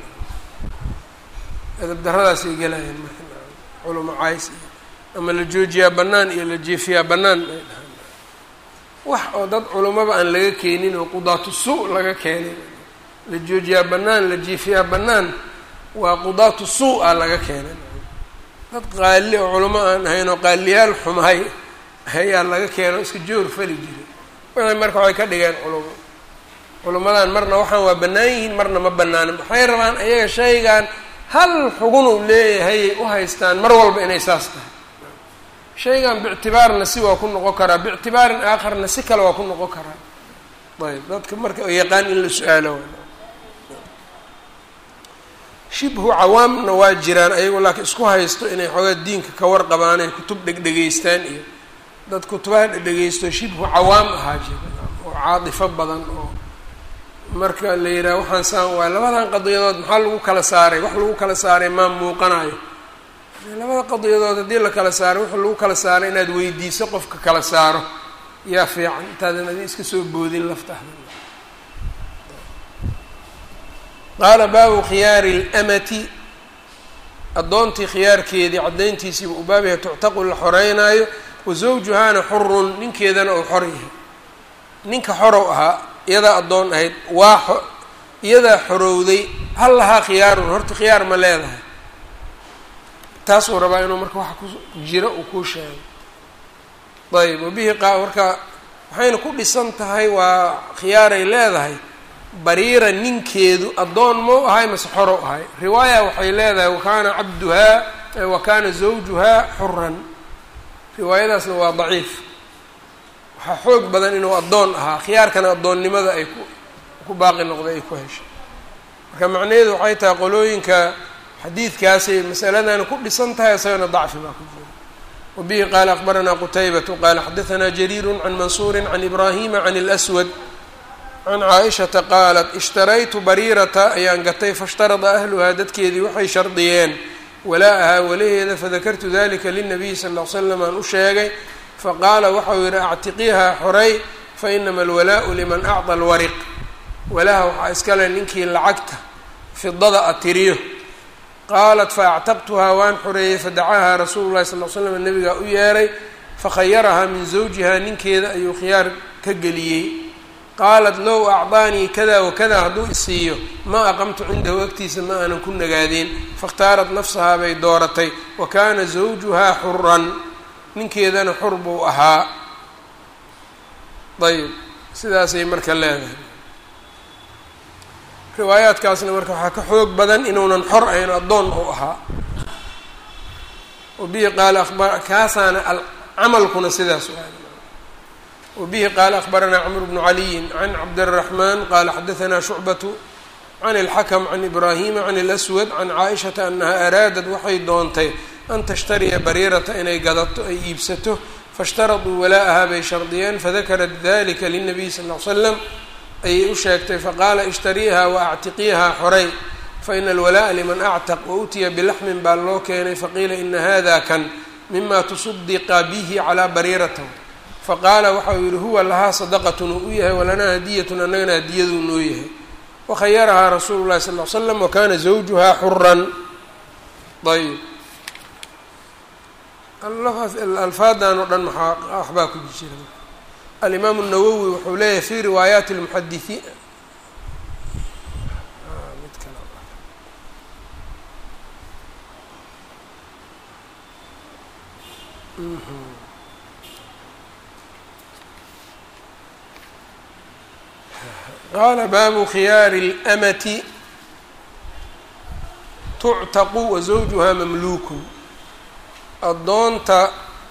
edab daradaasay gelayaan marka culamo cays iyo ama la joojiyaa bannaan iyo la jeefiyaa bannaan ay dhahaan wax oo dad culummaba aan laga keenin oo qudaatu su laga keenay la joojiyaa bannaan la jiifiyaa bannaan waa qudaatu suu a laga keenay dad qaali oo culamo aan ahayn oo qaaliyaal xumahay ayaa laga keeno iska joor fali jiray waxay marka waxay ka dhigeen culamo culamadan marna waxaan waa bannaan yihiin marna ma bannaanin waxay rabaan ayaga shaygan hal xugun uu leeyahay u haystaan mar walba inay saas tahay shaygan bictibaarna si waa ku noqon karaa bictibaarin aakharna si kale waa ku noqon karaa ayb dadka marka yaqaan in la su-aalo shibhu cawaamna waa jiraan ayagu laakiin isku haysto inay xoogaa diinka ka warqabaan ay kutub dhegdhegaystaan iyo dad kutubaha dhegdhegaysto shibhu cawaam ahaa jira oo caatifo badan oo marka la yidhaha waxaan saan waay labadan qadiyadood maxaa lagu kala saaray wax lagu kala saaray maa muuqanayo labada qadiyadood haddii la kala saaro wuxuu lagu kala saaray inaad weydiiso qofka kala saaro yaa fiican intaadan adi iska soo boodin laftaada qaala baabu khiyaari اlamati addoontii khiyaarkeedii caddayntiisiiba u baabyahay tuctaqu la xoreynaayo wa zawjuhaana xurun ninkeedana uu xor yahay ninka xorow ahaa iyadaa addoon ahayd waa iyadaa xorowday hal lahaa khiyaarun horta khiyaar ma leedahay taasuu rabaa inuu marka waxa ku jira uu kuu sheego ayb wabihi qa marka waxayna ku dhisan tahay waa khiyaaray leedahay bariira ninkeedu addoon mau ahay mase xorow ahay riwaaya waxay leedahay wakaana cabduhaa wa kaana zawjuhaa xuran riwaayadaasna waa daciif waxaa xoog badan inuu addoon ahaa khiyaarkana addoonnimada ay ku ku baaqi noqday ay ku heshay marka macnaheedu waxay tahay qolooyinka xadiidkaasay masaladana ku dhisan tahay isagana dacfi baa ku jira wabihi qaala akbaranaa qutaybatu qaala xadaanaa jariiru can mansuuri can ibraahima can اlswad can caaishata qaalat ishtaraytu bariirata ayaan gatay faishtarada ahluhaa dadkeedii waxay shardiyeen walaa-ahaa walaheeda fadakartu dalika linabiyi sal ll l slam aan u sheegay faqaala waxau yihi actiqiihaa xorey fainama alwalaau liman acطa alwariq walaha waxaa iskale ninkii lacagta fidada a tiriyo qaalat faactaqtuhaa waan xoreeyey fadacahaa rasuulu llahi sal l slam nabigaa u yeeray fakhayarahaa min zawjihaa ninkeeda ayuu khiyaar ka geliyey qaalat low acdaanii kada wakada hadduu isiiyo ma aqamtu cindahu agtiisa ma aanan ku nagaadeen fakhtaarat nafsahaa bay dooratay wa kaana zawjuhaa xuran ninkeedana xur buu ahaa ayb sidaasay marka leedahay riwaayaadkaasna marka waxaa ka xoog badan inuunan xor ahayn addoon uu ahaa wabihi qaala abar kaasaana camalkuna sidaas wabihi qaala akbaranaa cmr bnu caliyin can cabdالraxman qaala xadaanaa shucbatu can اlxakm can ibraahima can اlأswad can caaishata anaha araadad waxay doontay an tashtariya bariirata inay gadato ay iibsato faاshtaraduu walaa-ahaa bay shardiyeen fadakarat dalika lلnabiy sal ll slam ayay u sheegtay faqaala ishtariiha waactiqiihaa xorey faina alwalaa'a liman actaq wautiya bilaxmin baa loo keenay faqiila ina hada kan mima tusaddiqa bihi calaa bariirata faqaala waxau yihi huwa lahaa sadaqatun uu u yahay walanaa hadiyatun annagana hadiyaduu noo yahay wakhayarahaa rasuulu llahi sal l slam wakana zawjuhaa xuran ayb alfaadan oo dhan maxaa waxbaa ku jira alimaamu الnawowi wuxuu leeyahay fi riwaayaati اlmuxadisiin qaala baabu khiyaari اlamati tuctaqu wa zawjuhaa mamluukun addoonta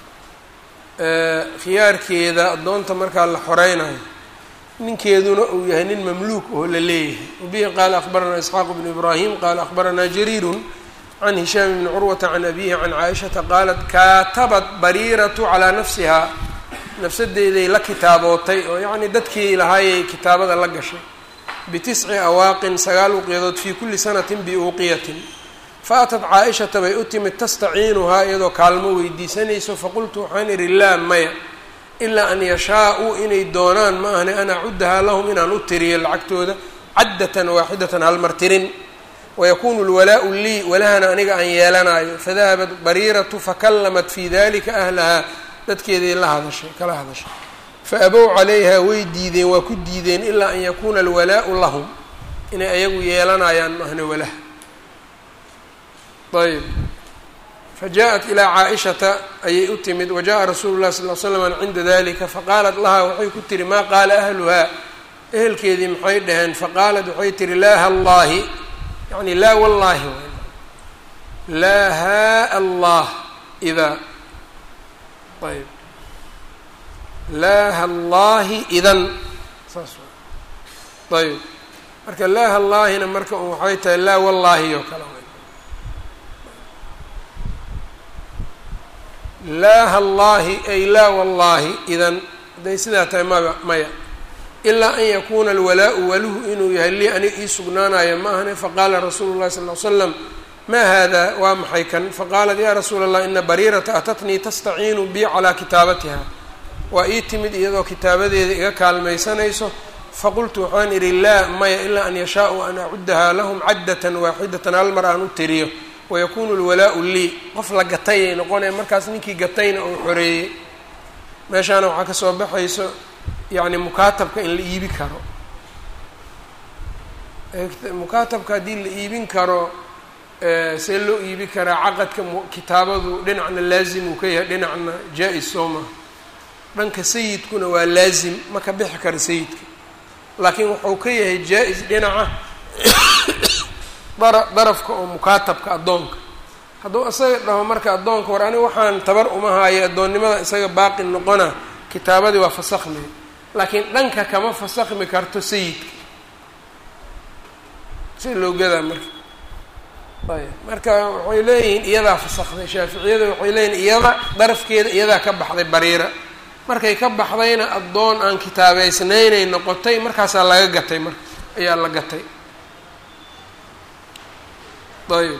khiyaarkeeda addoonta markaa la xoreynayo ninkeeduna uu yahay nin mamluuk oo la leeyahay wabihi qaala akbaranaa isxaaq bnu ibraahim qaala akbaranaa jariirun can hishaam bni curwata can abihi can caaishata qaalat kaatabat bariiratu calaa nafsihaa nafsadeeday la kitaabootay oo yacnii dadkii lahaayay kitaabada la gashay bitisci awaaqin sagaal uqiyadood fii kulli sanatin biuuqiyatin faatat caa-ishata bay u timid tastaciinuhaa iyadoo kaalmo weydiisanayso faqultu waxaan idhi laa maya ilaa an yashaa-uu inay doonaan ma ahne an acuddahaa lahum inaan u tiriyo lacagtooda caddatan waaxidatan halmar tirin wayakuunu lwalaau lii walahana aniga aan yeelanayo fadahabat bariiratu fakallamat fii dalika ahlahaa dadkeeday la hadashay kala hadashay fa abow calayha way diideen waa ku diideen ilaa an yakuuna alwalaau lahum inay ayagu yeelanayaan ma ahne walaha ayb fajaءat ilىa caaئishata ayay u timid wajaءa rasuulu الlahi sal ll slam cinda dalika faqaalat lahaa waxay ku tihi maa qaala ahluhaa ehelkeedii maxay dhaheen faqaalat waxay tihi laa hallaahi yani laa wallaahi laa haa allah idaa ayb laa hallaahi idan saas ayb marka laa hallaahina marka waxay tahay laa wallaahi oo kale laa hallaahi ay laa wallaahi idan hadday sidaa tahay maba maya ilaa an yakuuna alwalaau waluhu inuu yahay lii aniga ii sugnaanaya ma ahne faqaala rasuulu llahi sal l slam maa hada waa maxay kan faqaalat yaa rasuula allah ina bariirata atatnii tastaciinu bi calaa kitaabatiha waa ii timid iyadoo kitaabadeeda iga kaalmaysanayso faqultu waxaan idhi laa maya ilaa an yashaau an acuddahaa lahum caddatan waaxidatan hal mar aan u tiriyo wayakuunu lwalaau lii qof la gatayay noqonaya markaas ninkii gatayna uu xoreeyey meeshaana waxaa kasoo baxayso yacni mukaatabka in la iibi karo mukaatabka haddii la iibin karo see loo iibi karaa caqadka kitaabadu dhinacna laazim uu ka yahay dhinacna jaa-is soo maha dhanka sayidkuna waa laazim ma ka bixi kara sayidka laakiin wuxuu ka yahay jaa-is dhinaca dara darafka oo mukaatabka addoonka hadduu isaga dhaho marka addoonka war aniga waxaan tabar uma haayo addoonnimada isaga baaqi noqona kitaabadii waa fasakhmay laakiin dhanka kama fasakhmi karto sayidka si loo gadaa marka ayb marka waxay leeyihiin iyadaa fasakhday shaaficiyada waxay leeyihin iyada darafkeeda iyadaa ka baxday bariira markay ka baxdayna addoon aan kitaabeysnaynay noqotay markaasaa laga gatay marka ayaa la gatay ayb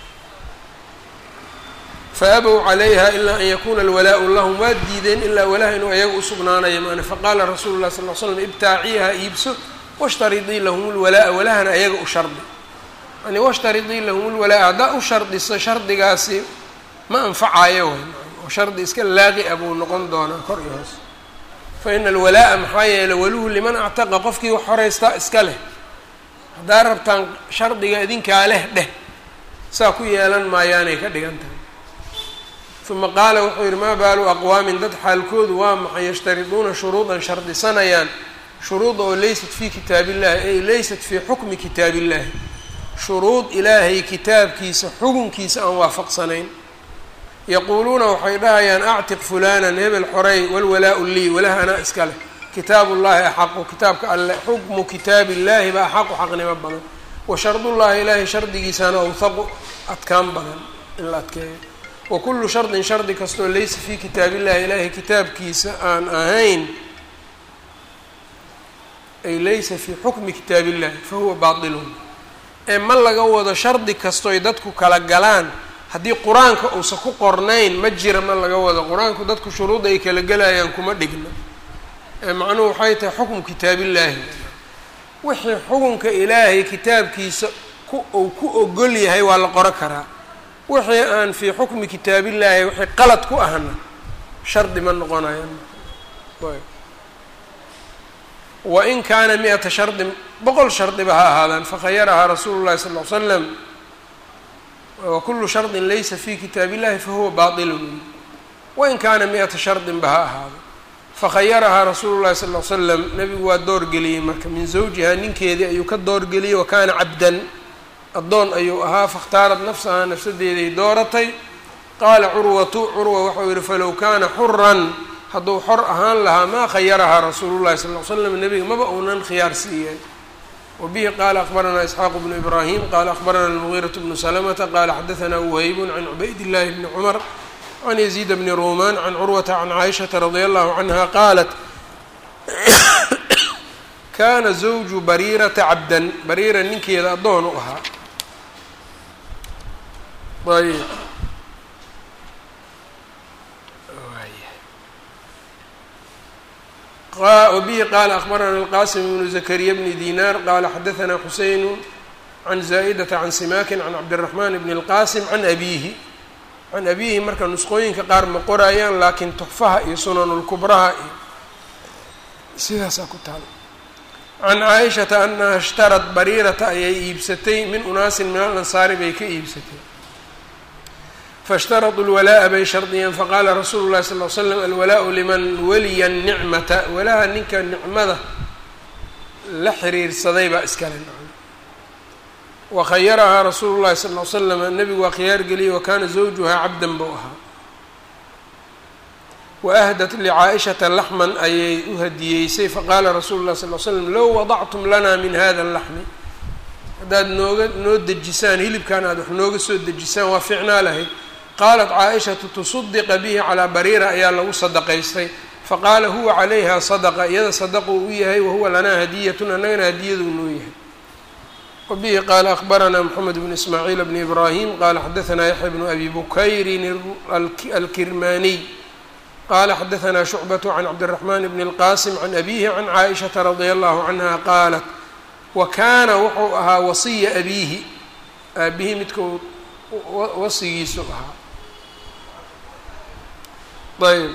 faabow calayha ilaa an yakuna alwalaau lahum waa diideen ilaa walaha inuu ayaga usugnaanayo maana faqaala rasuulu lah sal l slam ibtaaciiha iibso washtaridii lahum lwalaa walahana ayaga u shardi yani washtaridii lahum lwalaa haddaa u shardiso shardigaasi ma anfacayo way oo shardi iska laaqi a buu noqon doonaa kor iyo hoos fa ina alwalaa'a maxaa yeelay waluhu liman actaqa qofkii wax horeystaa iska leh haddaa rabtaan shardiga idinkaa leh dheh saa ku yeelan maayaanay ka dhigan tahay uma qaala wuxuu yidhi maa baalu aqwaamin dad xaalkoodu waa maxay yashtariduuna shuruudan shardisanayaan shuruud oo laysat fii kitaab illahi ay laysat fii xukmi kitaab illahi shuruud ilaahay kitaabkiisa xukunkiisa aan waafaqsanayn yaquuluuna waxay dhahayaan actiq fulanan hebel xorey walwalaau lii walaha anaa iska leh kitaab ullahi axaqu kitaabka alle xukmu kitaab illahi ba axaqu xaqnimo badan wa shardullahi ilaahay shardigiisana awhaqu adkaan badan in la adkeeyo wa kullu shardin shardi kastoo laysa fii kitaab illahi ilaahay kitaabkiisa aan ahayn ay laysa fii xukmi kitaab illahi fa huwa baatilun ee ma laga wado shardi kastoy dadku kala galaan haddii qur-aanka uusan ku qornayn ma jira ma laga wado qur-aanku dadku shuruudda ay kala gelayaan kuma dhigna ee macnuhu waxay tahay xukmu kitaabillaahi wixii xukunka ilaahay kitaabkiisa ku uu ku ogol yahay waa la qoro karaa wixii aan fii xukmi kitaabillaahi wixii qalad ku ahna shardi ma noqonayan wain kaana mi-ata shardin boqol shardiba ha ahaadaan fakhayarahaa rasuulu llahi sala ll ly slam wakulu shardin laysa fi kitaab illahi fahuwa baatilun wain kaana mi-ata shardinba ha ahaado fakhayarahaa rasuulu llahi sal l slam nabigu waa doorgeliyey marka min zawjihaa ninkeedii ayuu ka doorgeliyey wa kaana cabdan addoon ayuu ahaa fakhtaarad nafsahaa nafsadeeday dooratay qaala curwatu curwa waxau yihi falow kaana xuran hadduu xor ahaan lahaa maa khayarahaa rasuulu llahi sal l slam nebiga maba uunan khiyaar siiyeen wbihi qala akbaranaa isxaaq bnu ibrahim qala akbarana almugiiraة bnu salamata qala xadaثna whaybun can cubayd اllahi bni cumar can yaziid bni ruman can curwata can caaishaةa radi allahu canha qaalat kana zawju bariirata cabdan bariira ninkeeda addoon u ahaa ayb wbihi qala akbarana alqasim bnu zakariya bni dinar qala xadaثna xuseyn can zaa'idata can simakin can cabdiraxman bni اlqasim can abihi can abihi marka nusqooyinka qaar ma qorayaan laakiin tuxfaha iyo sunanulkubraha iyo sidaasaa ku taal can caaishata anaha ishtarat bariirata ayay iibsatay min unaasin min alansaari bay ka iibsatay faاshtaraduu lwalaa'a bay shardiyeen faqaala rasuulu llahi sal l slam alwalaau liman waliya nicmata walaha ninka nicmada la xiriirsaday baa iskale wakhayarahaa rasuulu llahi sal l slam nebigu waa khiyaar geliyey wakana zawjuhaa cabdan buu ahaa waahdat licaaishata laxman ayay u hadiyeysay faqaala rasuulu llahi sal l slam low wadactum lana min hada laxmi haddaad nooga noo dejisaan hilibkan aad wax nooga soo dejisaan waa ficnaa lahayd qaalat caaishatu tusaddiqa bihi calaa bariira ayaa lagu sadaqaystay faqaala huwa calayha sadaqa iyada sadaquu u yahay wahuwa lanaa hadiyatun annagana hadiyaduu noo yahay wabihi qaala akbaranaa moxamed bnu ismaaciil bni ibraahim qaala xadaanaa yaxya bnu abi bukayrin alkirmaniy qala xadaثna شhucbaة can cabdالرaحman bn الqasim can abihi can caaئiشhaةa radي الlahu canha qaalat wa kaana wuxuu ahaa wasiya abiihi aabihii midku wasigiisu ahaa ayb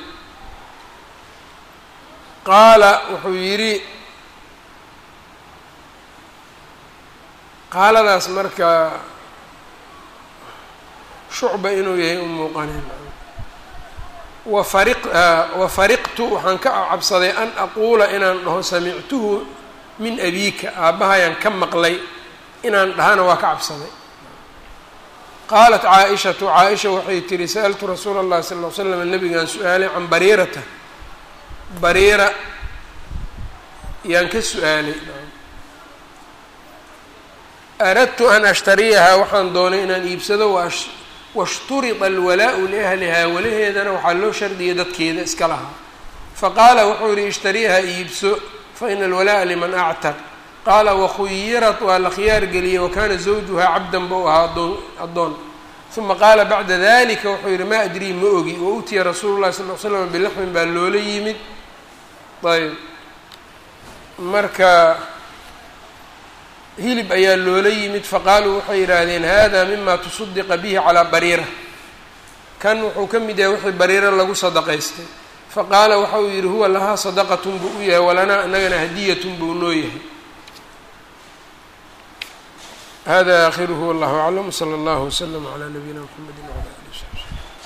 qaala wuxuu yidhi qaaladaas marka shucba inuu yahay u muuqaneen wafari wafariqtu waxaan ka cabsaday an aquula inaan dhaho samictuhu min abiika aabbahayaan ka maqlay inaan dhahana waa ka cabsaday qaalat caaishatu caaisha waxay tihi sa'altu rasuula اllahi sala ll ly slam nabigaan su-aalay can bariirata bariira yaan ka su-aalay aradtu an ashtariyahaa waxaan doonay inaan iibsado washturida alwalaau liahlihaa walaheedana waxaa loo shardiyay dadkeeda iska lahaa faqaala wuxuu yihi ishtariyaha iibso faina alwala'a liman actaq qaala wakhuyirat waa la khiyaar geliyey wakana zawjuhaa cabdan buu ahaa adoon addoon uma qaala bacda dalika wuxuu yihi maa adrii ma ogi wa utiya rasuulu llahi sal l slam bilaxmin baa loola yimid ayb marka hilib ayaa loola yimid faqaaluu waxay yidhaahdeen hada mima tusadiqa bihi calaa bariira kan wuxuu ka mid yahay wixii bariira lagu sadaqaystay faqaala waxa uu yidhi huwa lahaa sadaqatun buu u yahay walanaa inagana hadiyatun buu noo yahay hada aakhiruhu wallahu aclam wsala allahu wslama calaa nabiyina mxamedi wala ali w saxbi